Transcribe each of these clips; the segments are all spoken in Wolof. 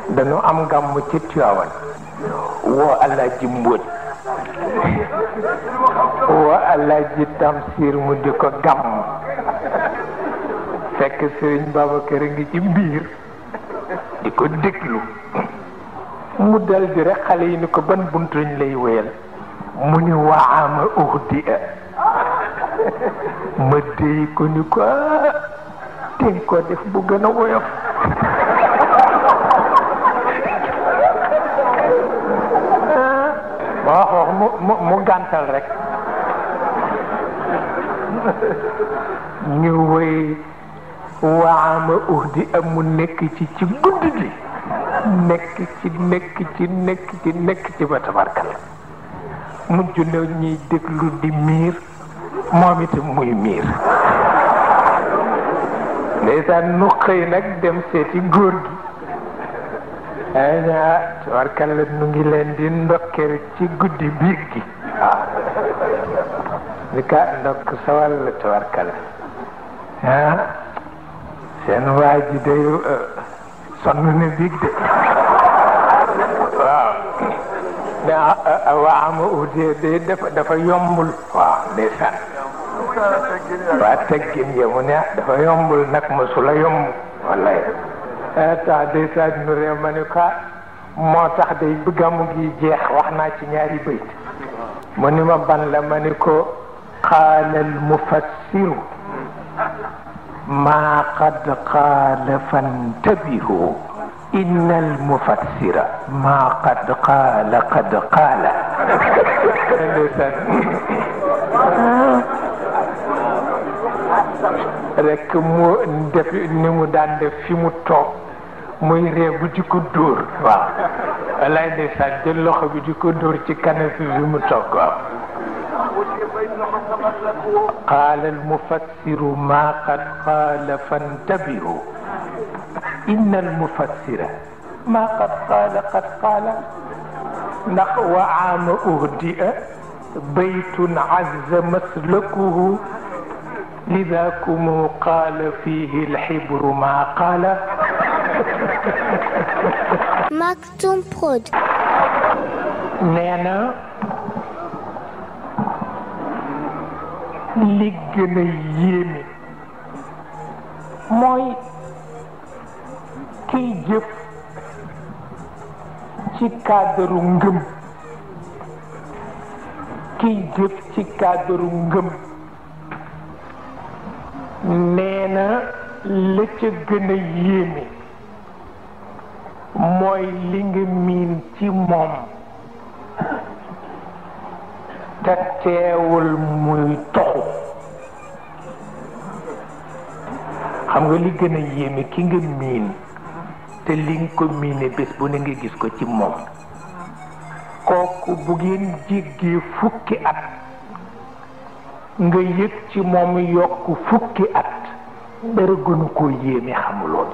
dañu am gàmm ci Tiwaawan woo Alaaji Mbóot woo Alaaji Tamsir mu di ko gàmm fekk Sëriñ Babacar a ngi ci biir di ko déglu mu dal di rek xale yi ni ko ban bunt lañ lay wéyal mu ni waama uhdi a ma déy ko ni ko ten ko def bu gën a woyof ma wax wax mu mu mu gàntal rek ñu wéy waama uhdi a mu nekk ci ci guddi gi nekk ci nekk ci nekk ci nekk ci ba tabarkal mujj na ñuy déglu di miir moom itam muy miir ndeysaan nu xëy nag dem seeti góor gi ay na tabarkal la nu ngi leen di ndokkeel ci guddi biig gi waaw ni ka ndokk sawal la tabarkal ah seen waa ji day sonn na biig de waaw ne waa ama udee de dafa dafa yombul waaw ndeysaan waa teggin ya mu ne dafa yombul nag mosula yomb wallaay tax ndeysaan nu ree ma ni ko moo tax day bëggamu gi jeex wax naa ci ñaari bayt mu ni ma ban la ma ni ko qaala al mufassiru ما قد قال فانتبهوا إن المفسر ما قد قال قد قال rek mu def ni mu daan def fi mu toog muy ree bu di ko dóor waaw walaay ndeysaan jël loxo bi di ko dóor ci kanam fi fi mu toog waaw قال المفسر ما قد قال فانتبهوا إن المفسر ما قد قال قد قال نحو عام أهدئ بيت عز مسلكه لذاكم قال فيه الحبر ما قال Maktoum Prod. نانا li gën a yéeme mooy kiy jëf ci cadre ngëm kiy jëf ci cadre ngëm nee na la ca gën a yéeme mooy li nga miin ci moom te teewul muy toxu xam nga li gën a yéeme ki nga miin te li nga ko miine bés bu ne nga gis ko ci moom kooku bu ngeen jéggee fukki at nga yëg ci moom yokk fukki at dara gënu koo yéeme xamuloon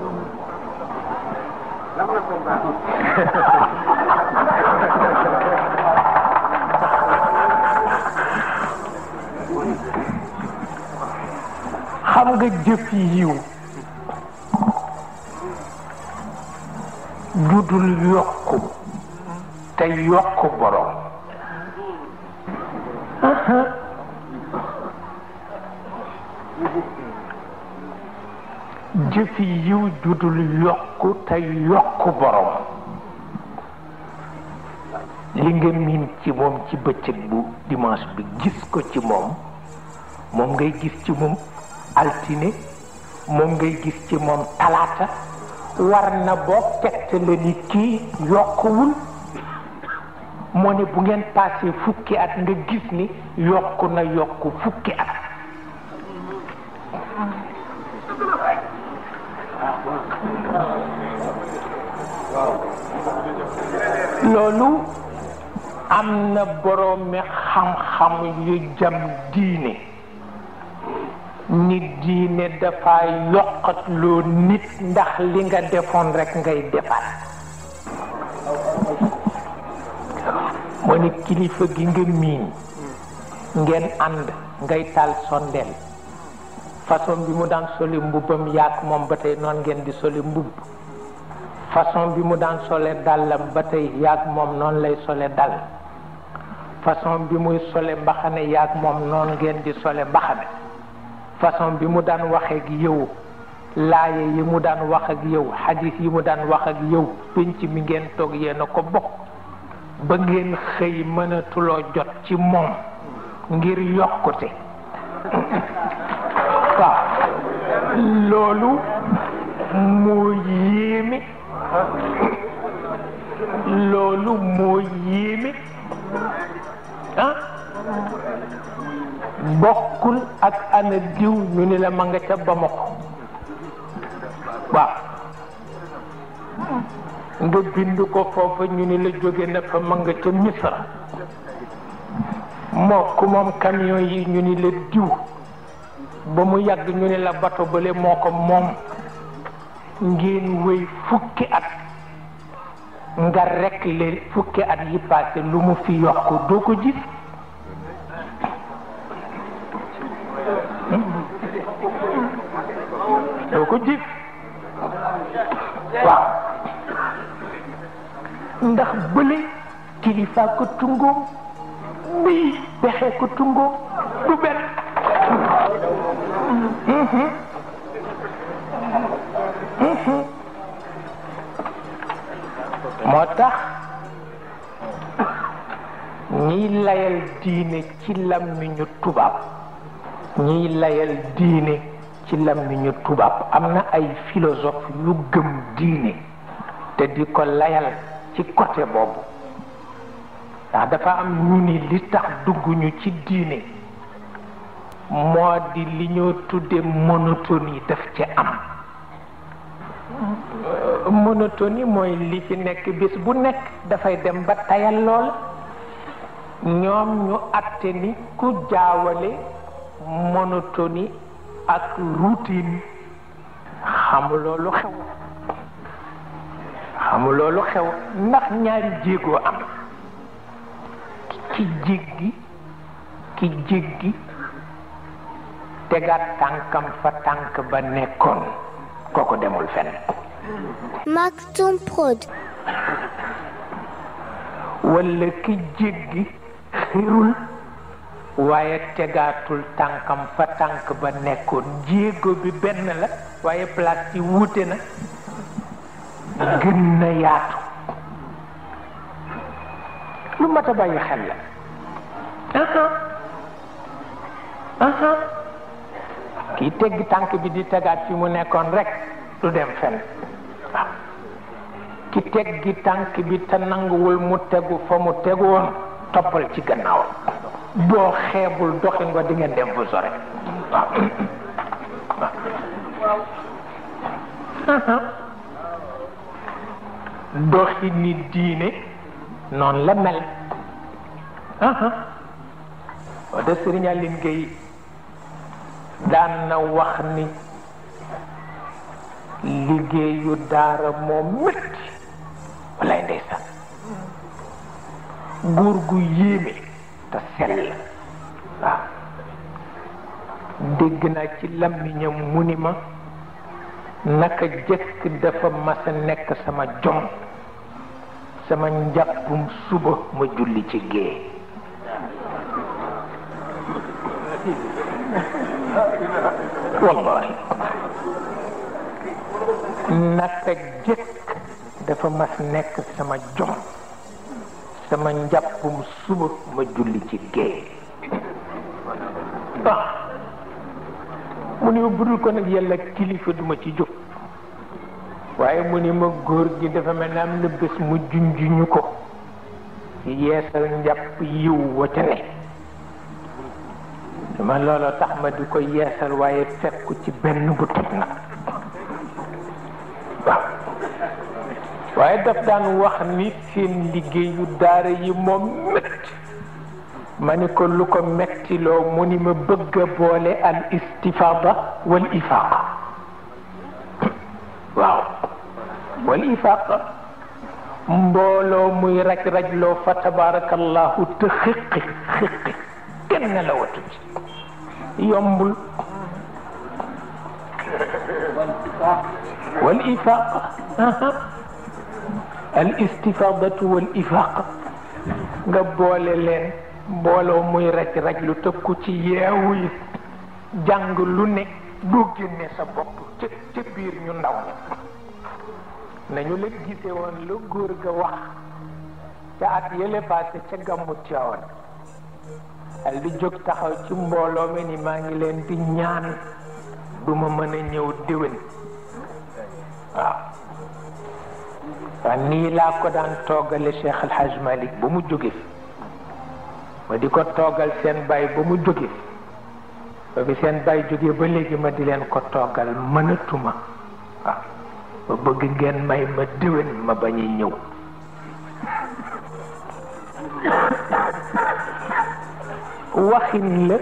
xam nga jëf yiw judul yokku te yokk borom jëf yiw judul yokku te yokk borom li nga miin ci moom ci bëccëg bu dimanche bi gis ko ci moom moom ngay gis ci moom altine moom ngay gis ci moom talaata war na boo tegt la ni kii yokkuwul moo ne bu ngeen passé fukki at nga gis ni yokku na yokku fukki at loolu am na boroomi xam-xam yu jam diine nit diine dafa yokkat loo nit ndax li nga defoon rekk ngay defaat moo ne kilifa gi nga miin ngeen ànd ngay taal sondeel façon bi mu daan soli mbubbam yaak moom ba tey noon ngeen di soli mbubb façon bi mu daan sole dàllam ba tey yaag moom noonu lay sole dàll façon bi muy sole mbaxane yaag moom noonu ngeen di sole mbaxane façon bi mu daan waxee ak yow laaye yi mu daan wax ak yow xadis yi mu daan wax ak yow pénc mi ngeen toog yéen a ko bokk ba ngeen xëy mënatuloo jot ci moom ngir yokkute waaw loolu moo yéeme loolu moo yéeme ah bokkul ak ana diw ñu ni la ma nga ca Bamako waaw nga bind ko foofa ñu ni la jóge na fa ma nga ca Misra moo ku moom camion yi ñu ni la diw ba mu yàgg ñu ni la bato bale moo ko moom ngeen wéy fukki at nga rekk le fukki at yi passé lu mu fi yokk doo ko gis doo ko gis waaw ndax bële kilifa ko tungoom bii pexe ko tungoom du benn moo tax ñiy layal diine ci làmmiñu tubaab ñiy layal diine ci làmmiñu tubaab am na ay philosophe yu gëm diine te di ko layal ci côté boobu ndax dafa am ñu ni li tax dugguñu ci diine moo di li ñoo tudde monotonie daf ci am monotonie mooy li fi nekk bis bu nekk dafay dem ba tayal lool ñoom ñu àtte ni ku jaawale monotonie ak routine xamu loolu xew xamu loolu xew ndax ñaari jéegoo am ki jéggi ki jéggi tegaat tànkam fa tànk ba nekkoon kooku demul fenn Maktoum Prod. walla ki jéggi xirul waaye tegaatul tànkam fa tànk ba nekkoon jéego bi benn la waaye place yi wuute na gën na yaatu lu mat a bàyyi xel la aha aha kii teggi tànk bi di tegaat fi mu nekkoon rek du dem fenn waaw ki teggi tànk bi te nanguwul mu tegu fa mu tegu woon toppal ci gannaaw boo xeebul doxin wa di ngeen dem fu sore waaw doxi ni diine noonu la mel wa da Sëriñ Aline Gueye daan na wax ni liggéeyu daara moom métti walaay ndeysaan góor gu yéeme te sell waaw dégg naa ci làmmiñam mu ni ma naka jëkk dafa mas a nekk sama jom sama njàppum suba ma julli ci gée wallahi naka jëkk dafa mas nekk sama jom sama njàppum suba ma julli ci gée ah mu ni ma budul ko nag yàlla kilifa duma ci jóg waaye mu ni ma góor gi dafa mel ne am na bés mu junjuñu ko yeesal njàpp yiw wa ca ne dama looloo tax ma di ko yeesal waaye fekku ci benn bu toj na waaw waaye daf daan wax ni seen liggéeyu daara yi moom métti ma ni ko lu ko mettiloo mu ni ma bëgg a boole al istifada wal ifaqa waaw wal ifaqa mbooloo muy raj rajloo fa tabarakallahu te xiqi xiqi kenn la watu ci yombul wal ifaqa al istifadatu wal ifaq nga boole leen mbooloo muy raj raj lu tëkku ci yeewu yi jàng lu ne doo génne sa bopp ca ca biir ñu ndaw ña nañu la gise woon lu góor ga wax ca at yële passé ca gàmmu Tiwaawan al di jóg taxaw ci mbooloo mi ni maa ngi leen di ñaan duma mën a ñëw déwén waaw waaw nii laa ko daan toggale Cheikh Al Hadj Malick ba mu jóge fi ma di ko toggal seen bay ba mu jóge fi ba bi seen bay jóge ba léegi ma di leen ko toggal mënatuma waaw ba bëgg ngeen may ma déwén ma bañ a ñëw waxin la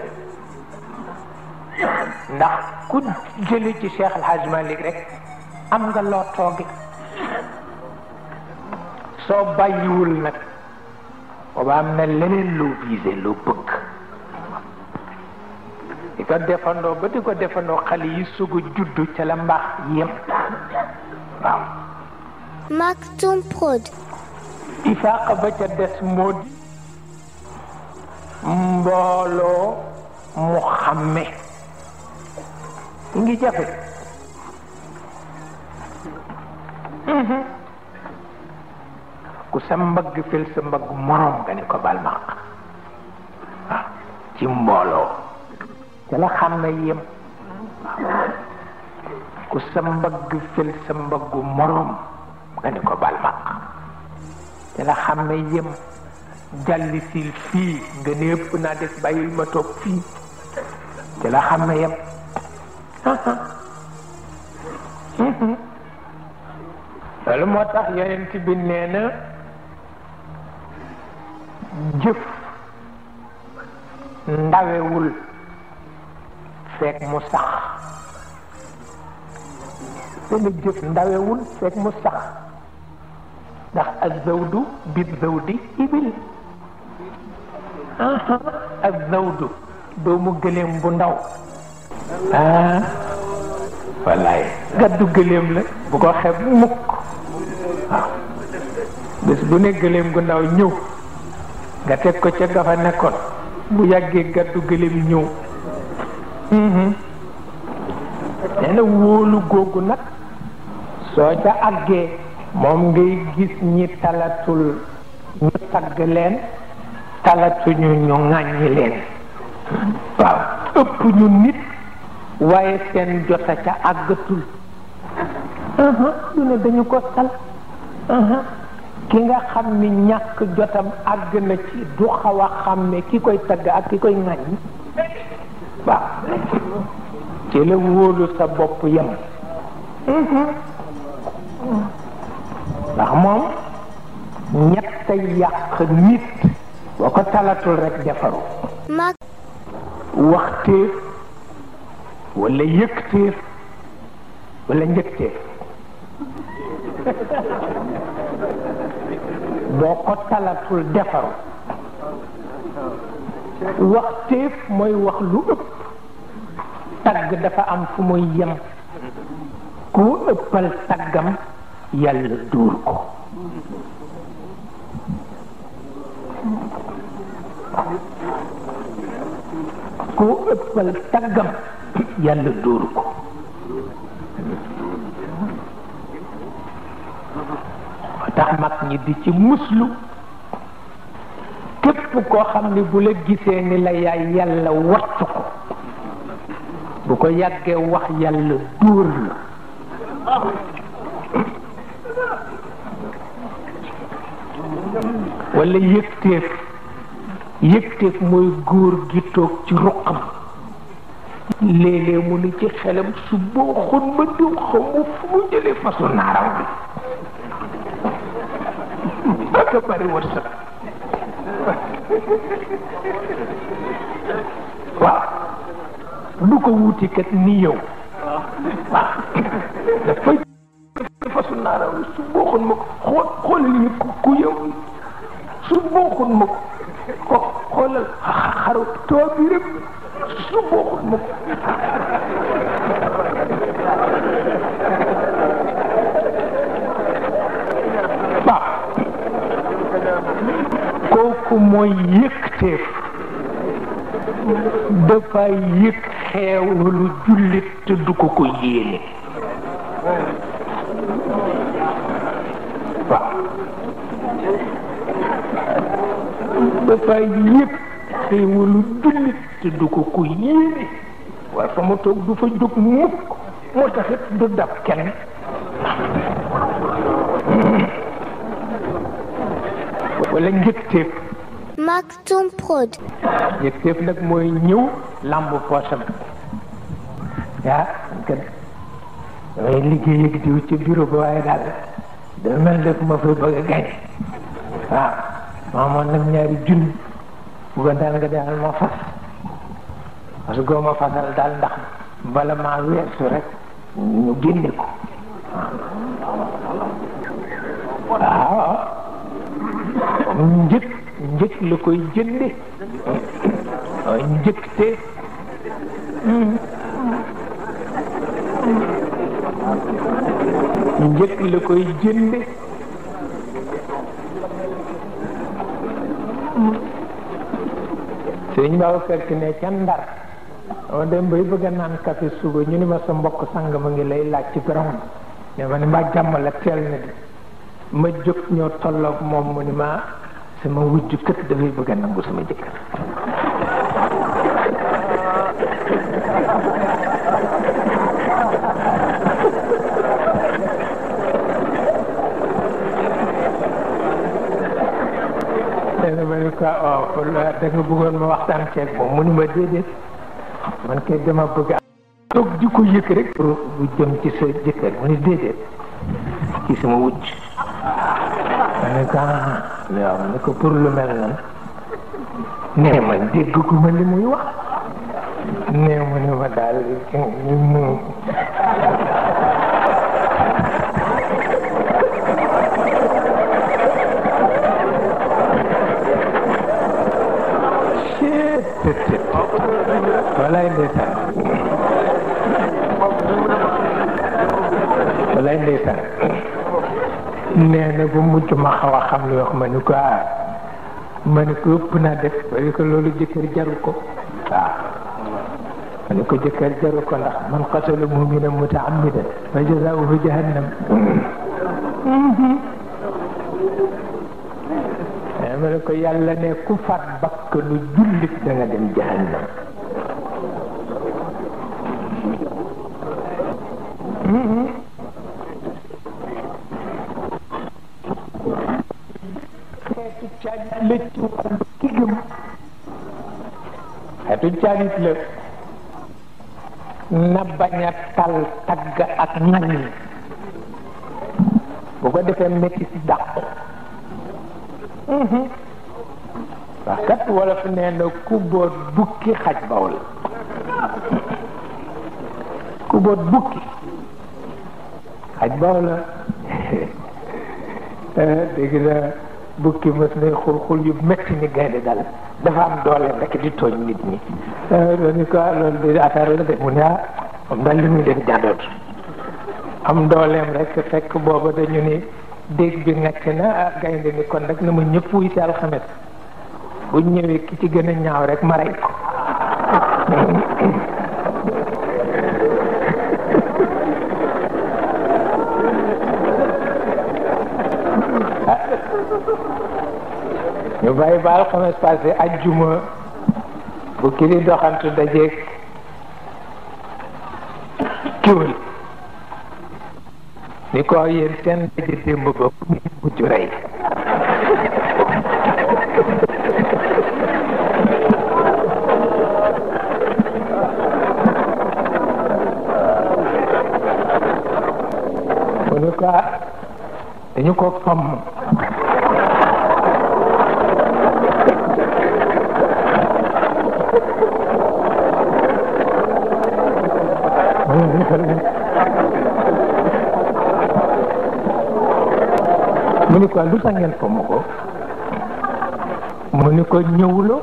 ndax ku jële ci Cheikh El Hadj Malick rek am nga loo tooge soo bàyyiwul nag booba am na leneen loo visé loo bëgg di ko defandoo ba di ko defandoo xale yi sug a juddu ca la mbaax yem waaw Maktoum Prod. ifaaqa ba ca des moo di mbooloo mu xàmme ngi jafe ku sa mbagg fil sa mbagg moroom nga ni ko bal maq waaw ci mbooloo ca la xàmme yem ku sa mbagg fil sa mbaggu moroom nga ni ko bal maq ca la xàmme yem jàlli sil fii nga ne ëpp naa des bàyyil ma toog fii ca la xàmme yem loolu moo tax yonent bi nee na jëf ndawewul fekk mu sax dana jëf ndawewul fekk mu sax ndax ak zawdu bi zawdi ibil ak zawdu doomu gëléem bu ndaw ah wallaay gaddu gëléem la bu ko xeeb mukk waaw bés bu ne gëléem gu ndaw ñëw nga teg ko ca gafa nekkoon bu yàggee gaddu gëléem ñëw nee na wóolu googu nag soo ca àggee moom ngay gis ñi talatul ñu tagg leen talatuñu ñu ŋàññi leen waaw ëpp ñu nit waaye seen jota ca àggatul lu ne dañu ko sal ki nga xam ni ñàkk jotam àgg na ci du xaw a xam ne ki koy tagg ak ki koy ŋàññi waaw ci la wóolu sa bopp yem ndax moom ñett yàq nit boo ko talatul rek defaru Mak waxteef wala yëgteef wala njëgteef boo ko talatul defaru waxteef mooy wax lu ëpp tagg dafa am fu muy yem ku ëppal taggam yàlla duur ko ku ëppal taggam yàlla duur ko moo tax mag ñi di ci muslu képp koo xam ni bu la gisee ni la yaay yàlla wattu ko bu ko yàggee wax yàlla dóor la wala yëgteef yëgteef mooy góor gi toog ci ruqam léeg-léeg mu ni ci xelam su boo xun ma diw xamu fu mu jëlee fasu naaram bi aka bari wërsëg waaw du ko wuti kat ni yow waaw dafay fasu naaram bi su boo xun ma ko xool xoolal yi ku ku yow su bokkul ma ko xoolal xaru too bi rek su bokkul ma ko waaw mooy yëgteef dafa yëg xeewalu jullit te du ko ko yéene waaw dafa yëg xeewalu jullit te du ko ko yéene waaye fa mu toog du fa jóg mukk moo taxit du dab kenn wala njëkteef Maktoum Prod. njëkteef nag mooy ñëw làmb poosam yaa kat damay liggéey ak diw ci bureau ba waaye daal dafa mel def ma fay bëgg a gañ waaw maa moon nag ñaari junni buggoon daal nga demal ma fas parce que ma fasal daal ndax bala maa weesu rek ñu génne ko waaw njëkk njëkk la koy jënde njëkk te njëkk la koy jënde sëñ Babacar Si ne ca Ndar dama dem bay bëgg a naan café suba ñu ni ma sa mbokk sang ma ngi lay laaj ci peron ne ma ni ma jàmm la teel na di ma jóg ñoo tolloog moom mu ni ma sama wujj kët dafay bëgg a nangu sama jëkkër dana ma ni ko oh da nga bëggoon ma waxtaan ceeg moom mu ni ma déedéet man kay dama bëgg a toog di ko yëg rek pour bu jëm ci sa jëkkër mu ni déedéet ci sama wujj ma ne ko ah waaw ma ne ko pour lu mel nan nee ma dégg ko ma li muy wax nee mu ne ma daal ñu mu walaay ndeysaan walaay ndeysaan nee na bu mujj ma xaw a xam lu wax ma ni ko ah ma ni ko ëpp naa def ma ni ko loolu jëkkër jaru ko waaw ma ni ko jëkkër jaru ko ndax man qatala mu'minan mutaammidan fa jazaa'uhu jahannam ma ne ko yàlla ne ku faat bakkanu jullit da nga dem jahannam xeetu caalit la ci wàllu ki gëm xeetu caalit la na bañ a tal tagg ak ŋañ bu ko defee métti si dàqu wax kat wolof nee na ku boot bukki xaj baw la ku boot bukki xaj baw la dégg na bukki mës nay xul xul yu metti ni gaynde dal dafa am dooleem rek di tooñ nit ñi ni ko loolu di affaire la de mu ne ah moom daal li muy def jàddoot am dooleem rek fekk booba dañu ni dégg bi nekk na ah gaynde ni kon rek na ma ñëpp wuy si alxames bu ñëwee ki ci gën a ñaaw rek ma rey ko ñu bàyyi ba alxames passé ajjuma bu ki di doxantu dajeeg kiwul ni ko yéen seen daje démb ba mujj rey mu ni ko dañu ko fomm mu ni ko lu tax ngeen fomm ko mu ni ko ñëwuloo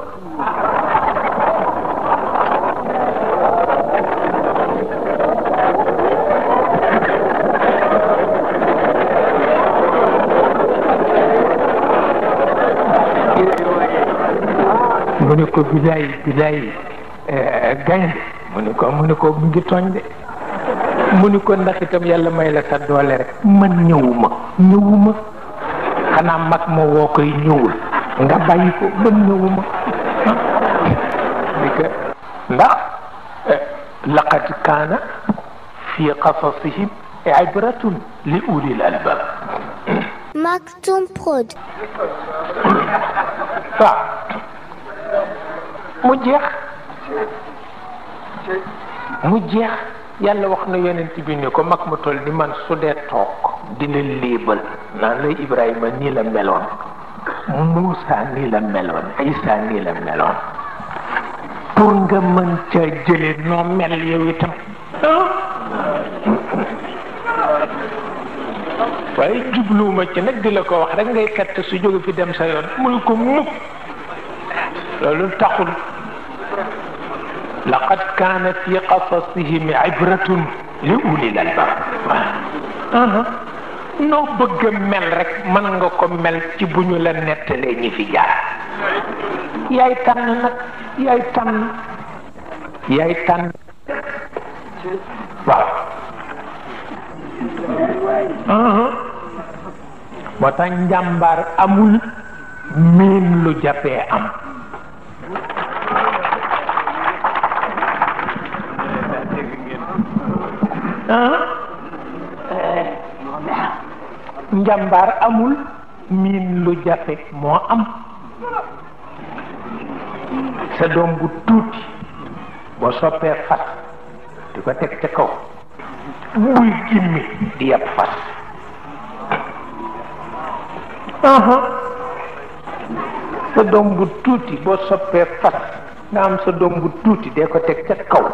mu ni ko bilaay bilaay gaynde mu ni ko mu ni ko mu ngi tooñ de mu ni ko ndax itam yàlla may la sa doole rek man ñëwuma ñëwuma xanaa mag ma woo koy ñëwul nga bàyyi ko man ñëwuma ni ko ndax laqad kaana fi qasasihim ibratun li ulil albab Maktoum Prod. waaw mu jeex mu jeex yàlla wax na yonent bi ni ko mag ma toll ni man su dee toog dina léebal naan la Ibrahima nii la meloon Muusa nii la meloon Isa nii la meloon pour nga mën ca jële noo mel yow itam waaye jubluwuma ci nag di la ko wax rek ngay fett su jóge fi dem sa yoon muy ko mukk loolu taxul laqad kaana fi qasasihim ibratun li ulil albab waaw noo bëgg a mel rek mën nga ko mel ci bu ñu la nettalee ñi fi jaar yaay tànn nag yaay tànn yaay tànn waaw moo tax njàmbaar amul miin lu jafee am njàmbaar amul miin lu jafe moo am sa doom bu tuuti boo soppee fas di ko teg ca kaw buy gimmi di yab fas sa doom bu tuuti boo soppee fas nga am sa doom bu tuuti dee ko teg ca kaw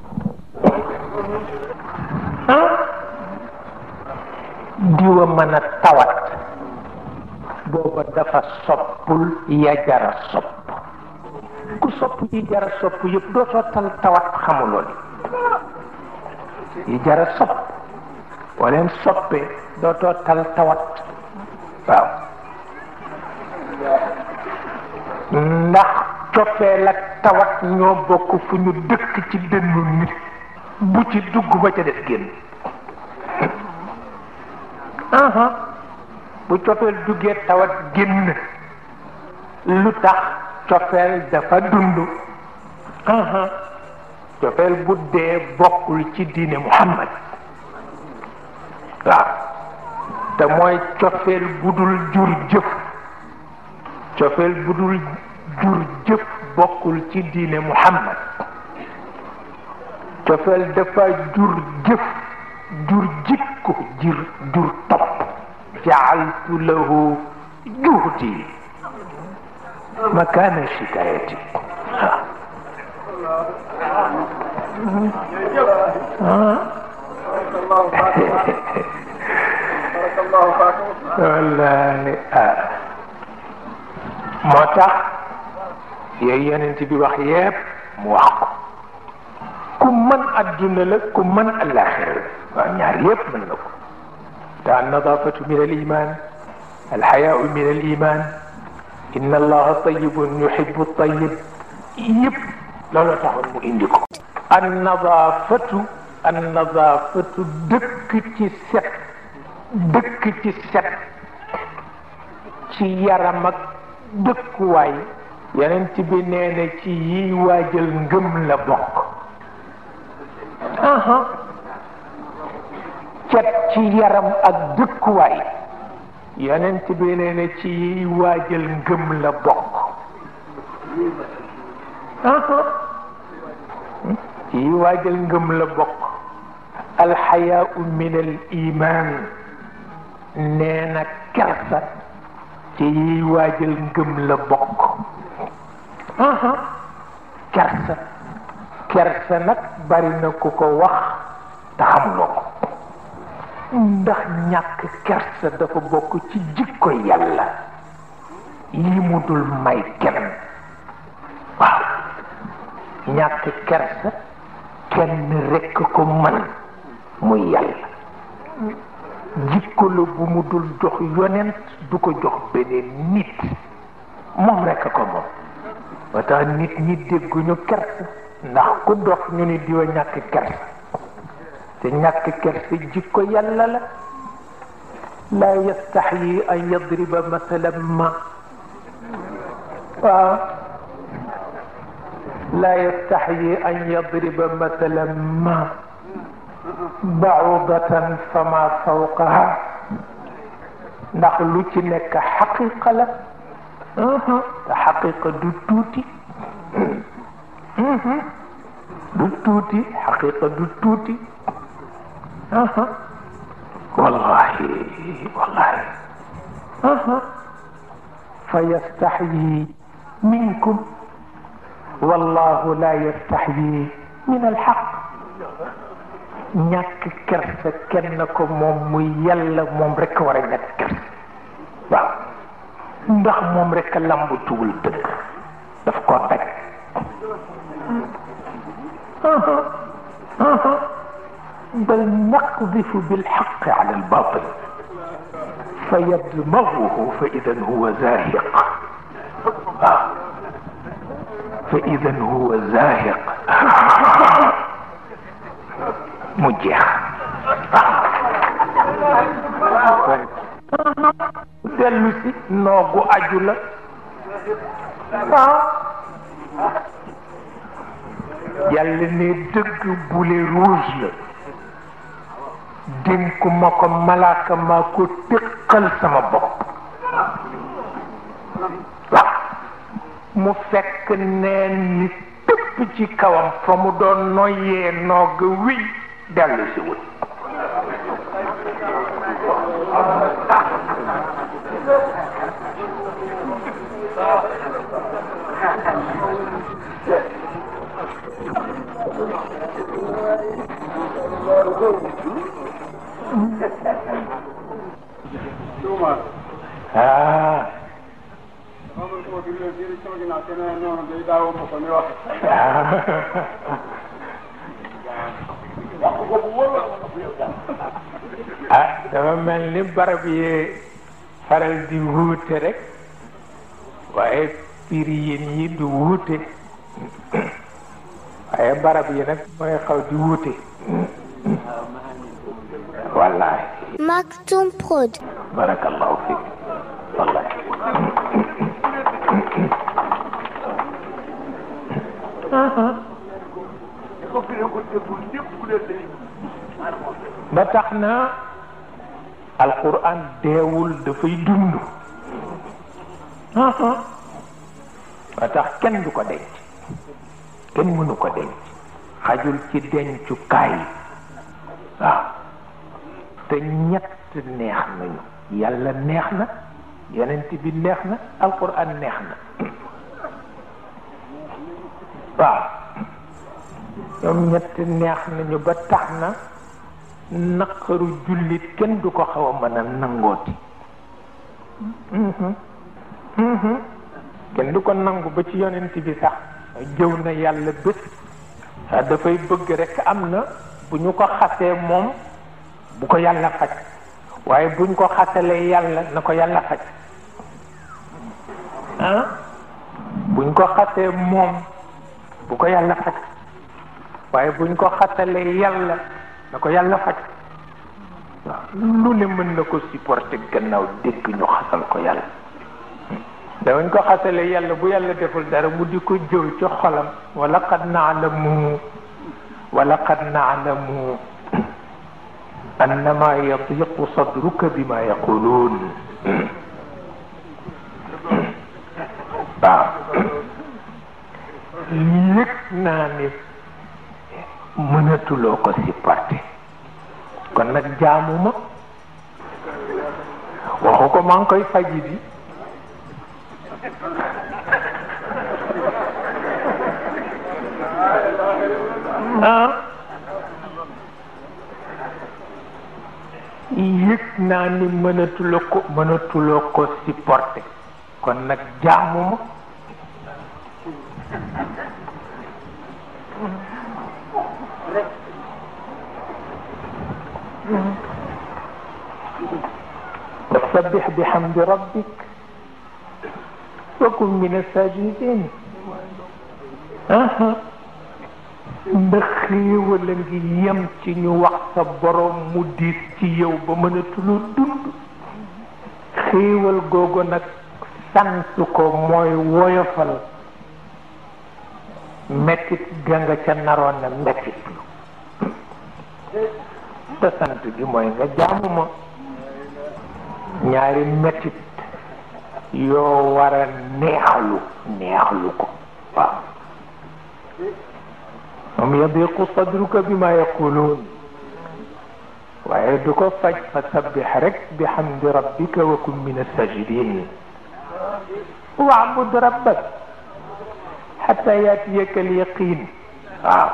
diwa mën a tawat booba dafa soppul ya jara sopp ku sopp yi jara sopp yëpp dootoo tal tawat xamuloo li yi jara sopp boo leen soppee dootoo tal tawat waaw ndax coppeel ak tawat ñoo bokk fu ñu dëkk ci dënnu nit bu ci dugg ba ca def génn bu cofeel duggee tawat génn lu tax cofeel dafa dund cofeel bu dee bokkul ci diine muhammad waaw te mooy cofeel bu dul jur jëf cofeel bu dul jur jëf bokkul ci diine muhammad cofeel dafa jur jëf jur jikko jur jur topp jaaltu lahu juhdi makana shikayati wallahi ah moo tax yooyu yonent bi wax yépp mu wax ko ku mën adduna la ku mën alaxira la waaw ñaar yépp mën na ko te annadafatu min al iman alxayaau min al iman inna allaha tayibun yuhibu tayib yépp loolu taxoon mu indi ko annadafatu annadafatu dëkk ci set dëkk ci set ci yaram ak dëkkuwaay yeneen ci bi nee na ci yiy waajal ngëm la bokk cet ci yaram ak dëkkuwaay yeneen ci bi nee na ci yiy waajal ngëm la bokk ci yiy waajal ngëm la bokk alxayaau min al iman nee na kersa ci yiy waajal ngëm la bokk kersa kersa nag bari na ku ko wax te xamuloo ko ndax ñàkk kersa dafa bokk ci jikko yàlla yi mu dul may kenn waaw ñàkk kersa kenn rekk ko man muy yàlla jikko la bu mu dul jox yonent du ko jox beneen nit moom rekk ko moom ba tax nit ñi dégguñu kersa ndax ku dox ñu ni diwa ñàkk kersa te ñàkk kersa jikko yàlla la laa yastaxyi an yadriba masalan ma waaw laa yastaxyi an yadriba masalan ma baudatan fama fawqaha ndax lu ci nekk xaqiqa la te xaqiqa du tuuti du tuuti xaqiqa du tuuti wallahi wallahi fa yastaxyi minkum wallahu la yastaxyi min alxaq ñàkk kersa kenn ko moom muy yàlla moom rek war a ñàkk kersa waaw ndax moom rek a lamb tuwul dëgg daf ko daj bal naqdifu bilxaq ala albatil fa yadmaguhu fa idan huwa zahiq waaw fa idan huwa zahiq mu jeex dellu si noogu aju la waaw yàlla ne dëgg boulet rouge la dénku ma ko malaaka maa ko téqal sama bopp waaw mu fekk neen ni tëpp ci kawam fa mu doon noyyee noog wiy dellu si wut ah ah dafa mel ni barab yi faral di wuute rek waaye piriyin yi du wuute waaye barab yi nag mooy xaw di wuute wallahi Maktoum Prod. barakallahu fik wallahi ba tax na alquran deewul dafay dund ba tax kenn du ko denc kenn mënu ko denc xajul ci dencukaay waaw te ñett neex nañu yàlla neex na yonent bi neex na alquran neex na waaw ñoom ñett neex nañu ba tax na naqaru jullit kenn du ko xaw a mën a nangooti kenn du ko nangu ba ci yonent bi sax jëw na yàlla bés dafay bëgg rekk am na bu ñu ko xasee moom bu ko yàlla faj waaye buñ ko xasalee yàlla na ko yàlla faj ah buñ ko xasee moom bu ko yàlla faj waaye buñ ko xasalee yàlla na ko yàlla faj waaw lu ne mën na ko supporter gannaaw dégg ñu xasal ko yàlla dawañ ko xasalee yàlla bu yàlla deful dara mu di ko jëw ci xolam wala qad naalamu wala qad naalamu annama yadiqu sadruka bima yaquluun waaw yëg naa ni mënatuloo ko supporter kon nag jaamuma waxu ko maa ngi koy faji di ah yëg naa ni mënatuloo ko mënatuloo ko supporter kon nag jaamuma wasabbix bihamdi rabbik wa kun min asajidin ndax xéewal a ngi yem ci ñu wax sa borom mu diis ci yow ba mënatuloo dund xéewal googu nag sant ko mooy woyofal mettit ga nga ca naroon na mettit lu te sant gi mooy nga jaamu ma ñaari mettit yoo war a neexlu neexlu ko waaw moom yadiqu sadruka bi ma yaquluun waaye du ko faj fa sabbix rek bi hamdi rabbika wa kun min assajidin waabud rabbak xata yaatiyaka alyaqin waaw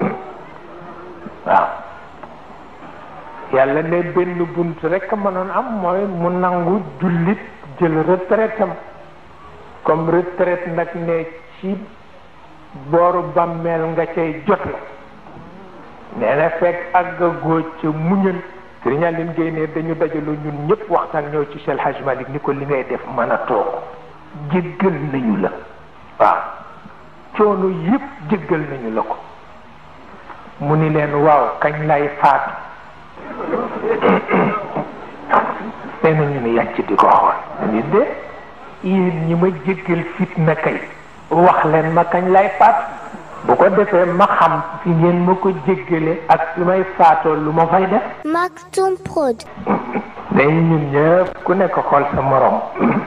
waaw yàlla ne benn bunt rek mënoon am mooy mu nangu jullit jël retraite am comme retraite nag ne ci booru bàmmeel nga cay jot la nee na fekk àgg góoj ca muñal sëriñ Aline Gueye ne dañu dajaloo ñun ñëpp waxtaan ñëw ci Cheikh Hadj Malick ni ko li ngay def mën a toog jéggal nañu la waaw coono yëpp jéggal nañu la ko mu ni leen waaw kañ lay faatu nee na ñu ni yàcc di ko xool ni de yéen ñi ma jéggal fitna kay wax leen ma kañ lay faatu bu ko defee ma xam fi ngeen ma ko jéggale ak fi may faatoo lu ma fay def Maktoum Prod. day ñun ñëpp ku nekk xool sa morom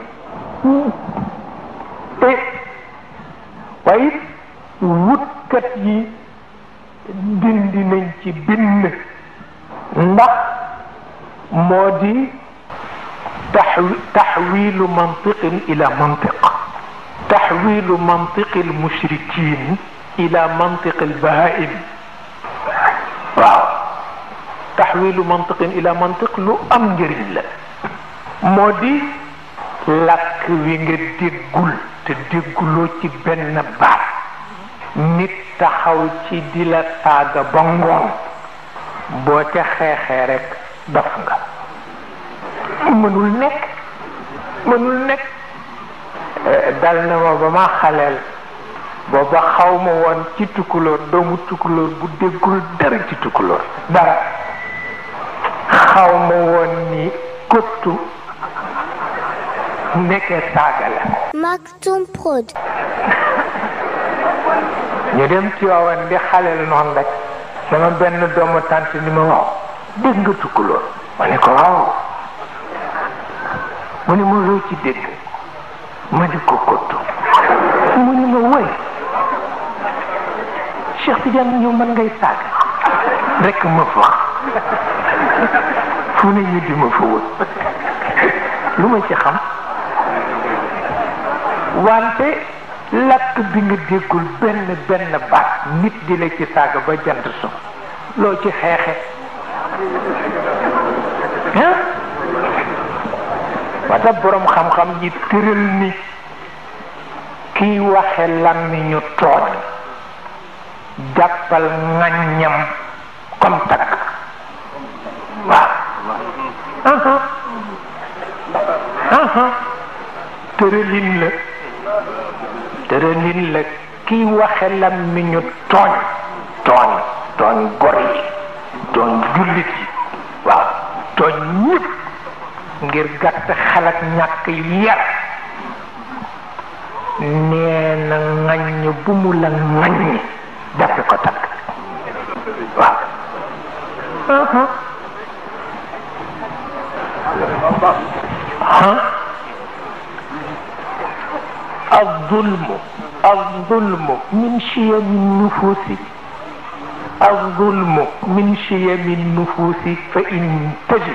te waaye wutkat yi dindi nañ ci bind ndax moo di taxwi taxwilu mantiqin ila mantiq taxwilu mantiqi almushrikin ila mantiqi albahaim waaw taxwilu mantiqin ila mantiq lu am njëriñ la moo di làkk wi nga déggul te dégguloo ci benn baat nit taxaw ci di la saaga ba ngoon boo ca xeexee rek dof nga mënul nekk mënul nekk dal na ma ba ma xaleel booba xaw ma woon ci tukulóor doomu tukulóor bu déggul dara ci tukulóor dara xaw ma woon ni kottu nekkee saaga la Maktoum Prod. ñu dem ci waawan di xaleel noonu rek sama benn doomu tànt ni ma waaw dégg nga tukulóor ma ne ko waaw mu ni ma loo ci dégg ma di ko kottu mu ni ma woy Cheikh Tidiane ñëw mën ngay saaga rek ma fa fu ne ñu di ma fa wër lu ma ci xam wante lakk bi nga déggul benn benn baat nit di la ci saaga ba jant so loo ci xeexe ah wata boroom xam-xam yi tëral ni kiy waxe làmmiñu tooñ jàppal ŋaññam comme takk waaw aha aha tëralin la tëralin la kiy waxe làmmiñu tooñ tooñ tooñ gor yi tooñ jullit yi waaw tooñ ñëpp ngir gàtt xalaat ñàkk yar nee na ŋaññ bu mu la ŋaññ jàppe ko takk waaw الظلم الظلم من شيم النفوس الظلم من شيم النفوس فإن تجد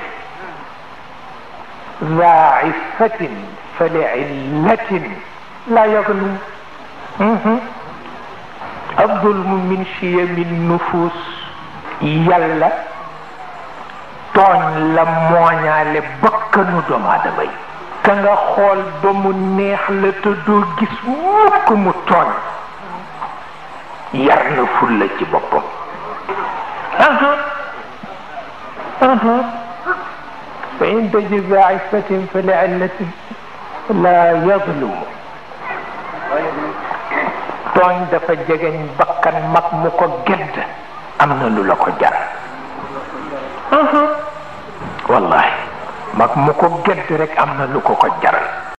ذا عفة فلعلة لا يظلم الظلم من شيم النفوس يلا tooñ la mooñaale bakkanu doomu aadama yi ka nga xool ba mu neex la te doo gis mukk mu tooñ yar na fulla ci boppam aha aha fa in tajid za iffatin fa li'illatin la yazlumu tooñ dafa jegeñ bakkan mag mu ko gedd am na lu la ko jar wallahi mag mu ko gedd rek am na lu ko ko jaral